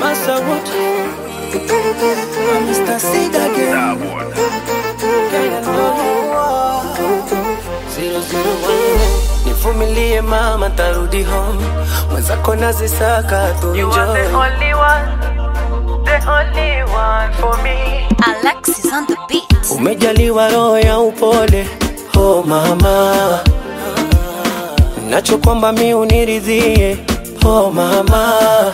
Massa Wood. Mr. Seed again. Zero, zero, one. Nivumilie mama, tarudi home. Mwenzako nazisaka tu You are the enjoy. only one, the only one for me. Alexis on the beat. Umejaliwa roho ya upole, oh mama, nacho kwamba mi uniridhie, oh mama,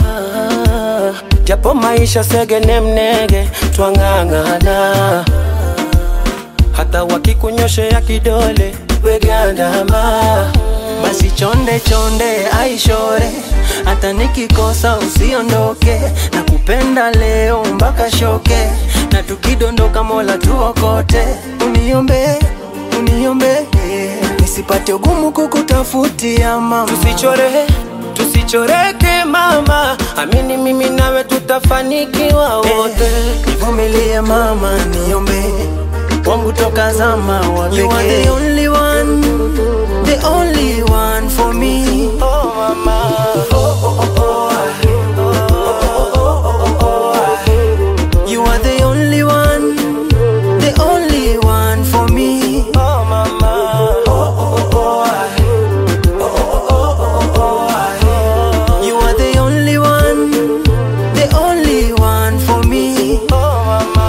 japo maisha segene mnege, twang'ang'ana, hata wakikunyoshea kidole wegandama, basi chonde chonde aishore, hata nikikosa usiondoke, na kupenda leo mpaka shoke, na tukidondoka Mola tuokote, uniombe uniombe nisipate ugumu kukutafutia mama, tusichore tusichoreke mama, amini mimi nawe tutafanikiwa wote. Nivumilie mama, niombe wangu toka zama wa You are the only one, the only one for me. Oh mama, oh oh oh oh. You are the only one, the only one for me. Oh mama, oh oh oh You are the only one, the only one for me. oh mama.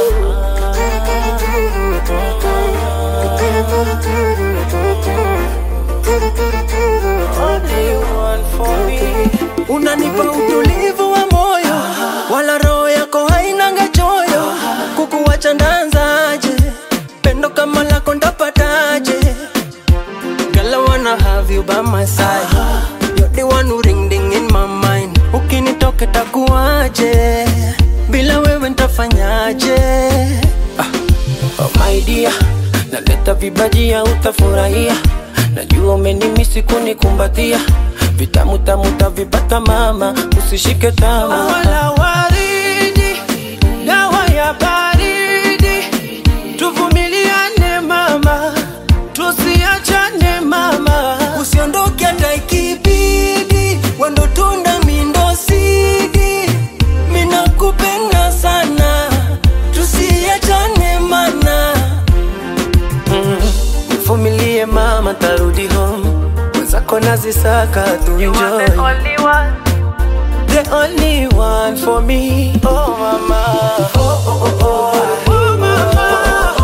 Only one for me. Unanipa utulivu wa moyo, wala roho yako hainanga choyo. Kukuwacha ndanzaje? Pendo kama lako ndapataje? Girl, I wanna have you by my side. You're the one who ring ding in my mind. Ukinitoka takuwaje? Bila wewe ntafanyaje? Oh my dear, naleta vibajia utafurahia. Najua umenimisi kunikumbatia, vitamu tamu tavipata mama, usishike tama. Wala waridi, dawa ya baridi, tuvumiliane mama, tusiachane mama. Usiondoke hata ikibidi, wendo tunda mindo sidi. Mina kupenda sana, tusiachane mana. Nivumilie mama, tarudi home, mwenzako nazisaka tu You are the enjoy. only one, the only one for me. Oh mama, oh oh oh oh, oh mama,